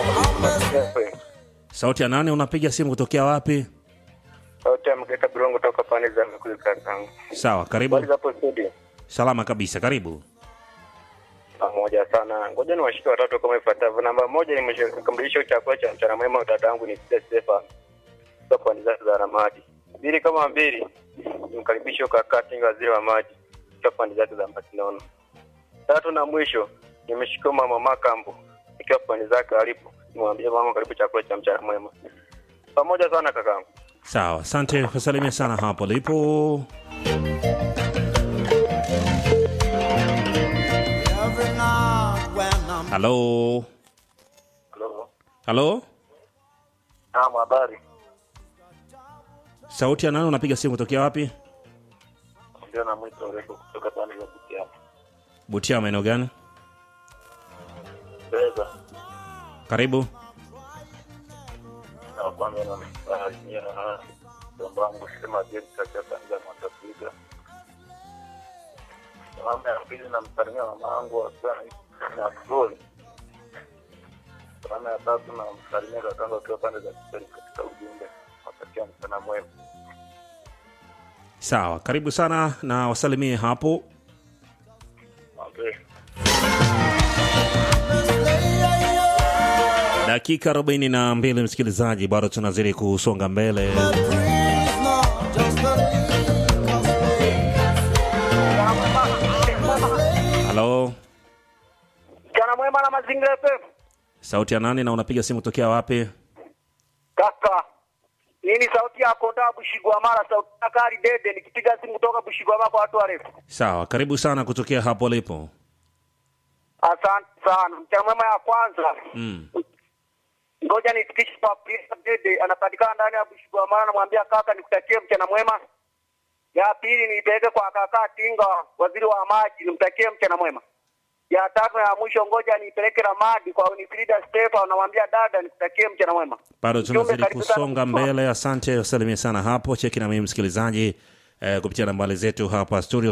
Sauti ya nane, unapiga simu kutokea wapi? Sauti ya mkeka Birongo toka pande za Mkuzi kakangu. Sawa, karibu. Habari za hapo studio? Salama kabisa, karibu. Pamoja sana. Ngoja ni washike watatu kama ifuatavyo. Namba moja ni mkamilisho chakula cha mchana mwema dada yangu ni Sida Stefa. Toka pande zake za Ramadi. Mbili kama mbili. Nimkaribishe kaka Tinga waziri wa maji. Toka pande zake za Mbatinono. Tatu na mwisho nimeshika mama Makambo. Ikiwa pande zake alipo. Nimwambie mama karibu chakula cha mchana mwema. Pamoja sana kakangu. Sawa, asante, kusalimia sana hapo lipo. Every night when I'm Halo, Hello. halo, Naam, habari. sauti ya nane, unapiga simu kutokea wapi? Ndio na mwito refu kutoka pande za Butiama. Butia, maeneo gani? Beza. Karibu. na kwanza namsalimia mjomba wangu sema James katika Tanzania Mwatapiga. Salamu ya pili namsalimia mama wangu akiwa na Flori. Salamu ya tatu namsalimia kakangu akiwa pande za Kiseri katika ujumbe. Watakia mchana mwema. Sawa, karibu sana na wasalimie hapo. Okay. Dakika 42 msikilizaji, bado tunazidi kusonga mbele. breeze, no, just a leak of Halo, Mchana mwema na mazingira FM. sauti ya nane, na unapiga simu kutokea wapi? Kaka. Hii ni sauti ya Konda Bushigwamara, sauti ya Kari Dede nikipiga simu kutoka Bushigwamara kwa watu warefu. Sawa, karibu sana kutokea hapo lipo. Asante sana. Mchana mwema ya kwanza. Mm. Ngoja nifikishe kwa Prince Dede anapatikana ndani ya Bushigwamara, namwambia kaka nikutakie mchana mwema. Ya pili nipeleke kwa kaka Tinga, waziri wa maji, nimtakie mchana mwema. Ya tatu na ya mwisho ngoja nipeleke Ramadi kwa Unifrida Stefa, namwambia dada nikutakie mchana mwema. bado Mjumbe, tunazidi karibu sana. kusonga mbele. Asante, wasalimie sana hapo. Cheki na mimi msikilizaji eh, kupitia nambari zetu hapa studio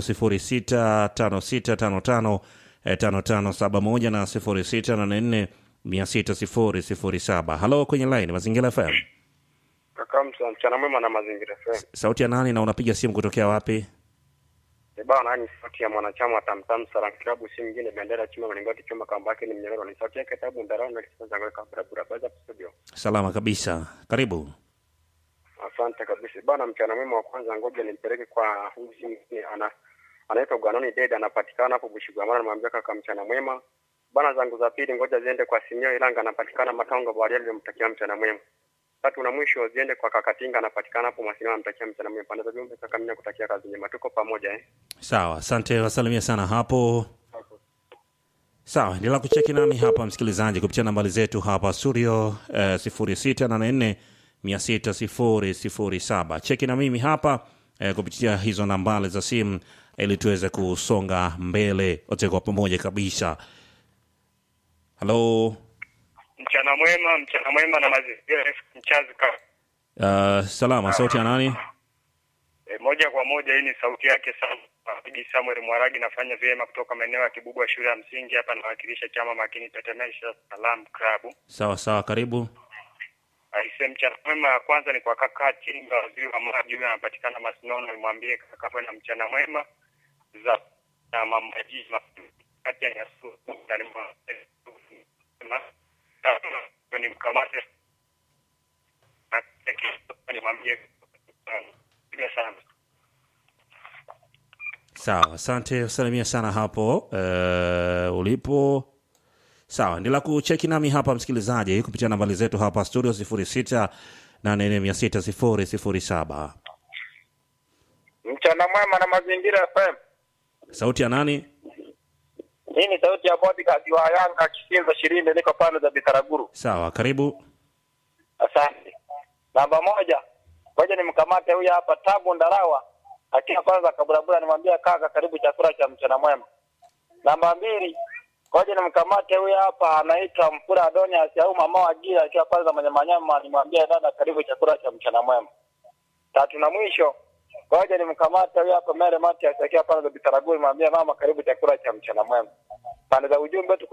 065655 eh, 5571 na 0684 6007. Halo kwenye line Mazingira FM. Kaka mchana mwema na mazingira FM. Sauti ya nani na unapiga simu kutokea wapi? E bana, ni sauti ya mwanachama wa Tamtam Salam Klabu, si mwingine bendera chuma mlingoti chuma kamba yake ni mnyororo, ni sauti yake tabu ndarao na kisasa zangu kabla bura baza studio. Salama kabisa, karibu. Asante kabisa bana, mchana mwema wa kwanza, ngoja nimpeleke kwa huyu si mwingine ana anaitwa Gwanoni Dede, anapatikana hapo Bushigwamana, namwambia kaka mchana mwema bana. Zangu za pili ngoja ziende kwa Simio Ilanga, anapatikana Matongo Bwaria, nilimtakia mchana mwema. Tatu na mwisho ziende kwa Kakatinga, anapatikana hapo Masina, namtakia mchana mwema. Pande za jumbe kaka, mimi nakutakia kazi njema, tuko pamoja eh. Sawa, asante, wasalimia sana hapo. Sawa, endelea kucheki nami hapa msikilizaji, kupitia nambari zetu hapa studio eh, 0684 6007. Cheki na mimi hapa eh, kupitia hizo nambari za simu ili tuweze kusonga mbele wote kwa pamoja kabisa. Halo, Mchana mwema, mchana mwema na mazingira F mchazi ka. uh, salama, sauti ya nani? E, moja kwa moja hii ni sauti yake Sam Bigi Samuel Mwaragi, nafanya vyema kutoka maeneo ya Kibubwa shule ya msingi hapa, nawakilisha chama makini Tetemesha Salam Club. Sawa sawa, karibu. Aise, mchana mwema ya kwanza ni kwa kaka Chinga, waziri wa maji, huyo anapatikana Masinono, nimwambie kaka awe na mchana mwema za na mamaji kati ya Nyasu ndani mwa ni mkamate na nimwambie piga sana Sawa, asante, usalimia sana hapo uh, ulipo. Sawa, endelea kucheki nami hapa msikilizaji, kupitia nambari zetu hapa studio 06 846007. Mchana mwema na mazingira FM. Sauti ya nani? Hii ni sauti ya bodyguard wa Yanga Kisinza Shirinde, niko pande za Bitaraguru. Sawa, karibu. Asante. Namba moja, ngoja nimkamate huyu hapa Tabu Ndarawa akiwa kwanza kaburabura, nimwambia kaka, karibu chakula cha mchana mwema. Namba mbili, ngoja nimkamate huyu hapa anaitwa Mpura Adonias au mama wa Gira akiwa kwanza mwenye manyama, nimwambia dada, karibu chakula cha mchana mwema. Tatu na mwisho, ngoja nimkamate huyu hapa Mere Matias akiwa pande za Bitaraguru, nimwambia mama, karibu chakula cha mchana mwema. Pande za ujumbe tu